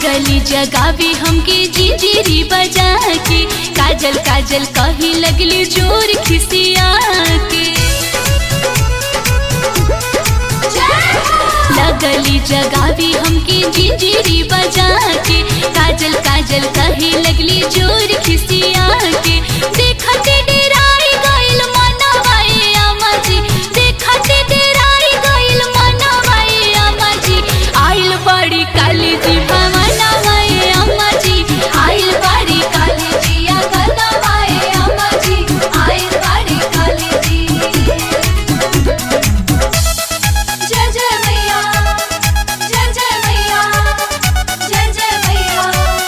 लगली जगावी हमके जिंजीरी बजा के काजल काजल कही लगली जोर खिसिया के लगली जगावी हमके जिंजीरी बजा के काजल काजल कही लगली जोर खिसिया के देखते डेराई गइल मनवाए अमाजी देखते डेराई गइल मनवाए अमाजी आइल बड़ी काली जी भवनवाए अमाजी आइल बड़ी काली जी अगनवाए अमाजी आइल बड़ी काली जी जय जय मैया जय जय मैया जय जय मैया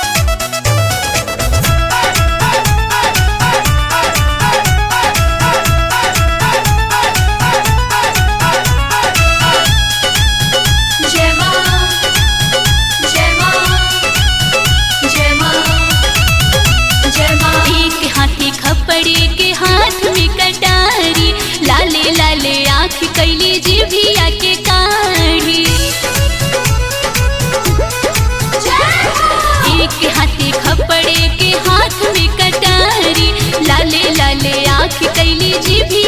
जय मां जय मां जय मां जय मां एक हाथी खपड़े के हाथ में कटारी लाले लाले आँख कैली जिभिया के काढ़ी एक हाथी खपड़े के हाथ में कटारी लाले लाले आँख कैली जिभिया